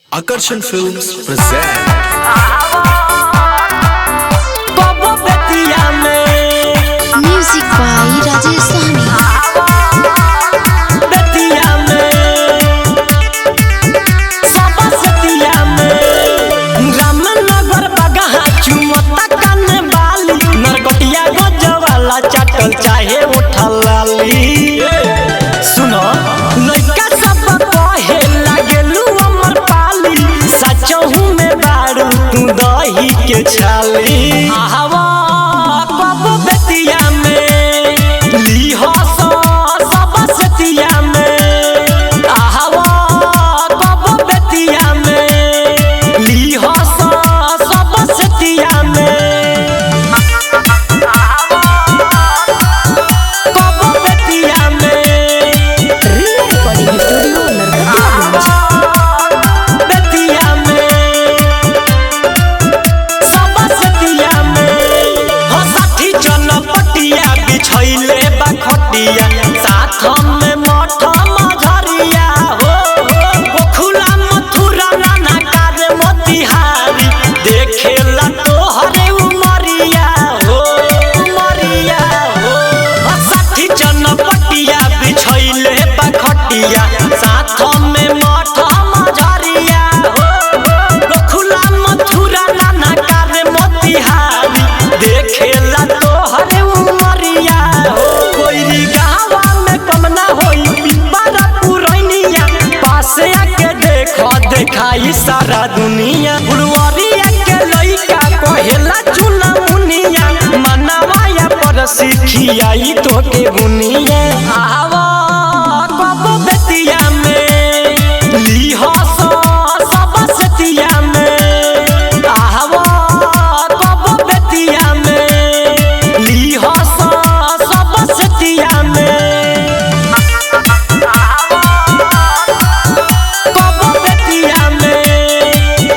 Akarsan Films present बाबा बेतिया में music by Rajesh Sahni Bettiah में सबा सतिया में रामनगर बगहा चुमता कने बाली नरकटिया गजवाला चाटल चाहे उठल लाली सुनो लइका सब कहे लागेलू अमर पाली सचहू में बारू तू दही के छाली आवा बाबू बेतिया में लीहो सो सब सतिया में आवा बाबू बेतिया में लीहो सो सब सतिया में बाबू बेतिया में बेतिया में सबा सतिया में हो साथी चनपटिया बिछैले बा खटिया साथ में मठ मझरिया हो गोखुला मथुरा नाना कारे मोतिहारी देखेला तोहरे उमरिया हो उमरिया हो हो साथी चनपटिया बिछैले बा खटिया साथ में मठ मझरिया हो गोखुला मथुरा नाना कारे मोतिहारी देखेला तोहरे उमरिया हो कोई गावा में कमना होई पिपरा पुरैनिया पासे आके देखो देखाई सारा दुनिया फुलवरिया के लइका कहेला चुना मुनिया मनवाया पर सिखियाई तो के बुनिया आवा बाबू बेतिया में लीहो सो सब सतिया में आवा बाबू बेतिया में लीहो सो सब सतिया में बाबू बेतिया में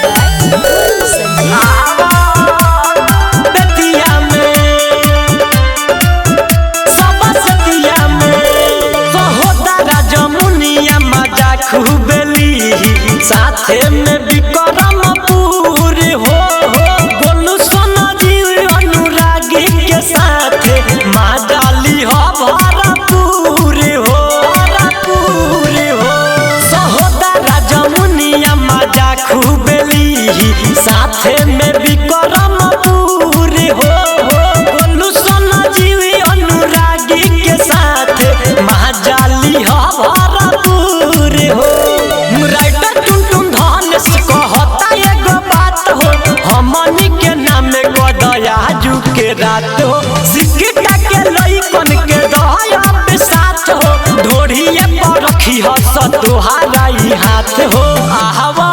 बेतिया में सबा सतिया में सहोदरा जमुनिया मजा खूबेली साथे में विक्रम पूरी हो हो गोलू सोना जी अनुरागी के साथे माजाली हो भरपूर हो भरपूर हो सहोदरा जमुनिया मजा खूबेली साथे में विक्रम पूरी हो हो गोलू सोना जीवी अनुरागी के साथ महाजाली हो भरपूर हो राइटर टुनटुन धनेश कहता एगो बात हो हमनी के नाम गदयाजू के रात हो सिक्का के लइकन के दया पे साथ हो ढोढ़िए पर रखी हो सतुहारा ई हाथ हो आहवा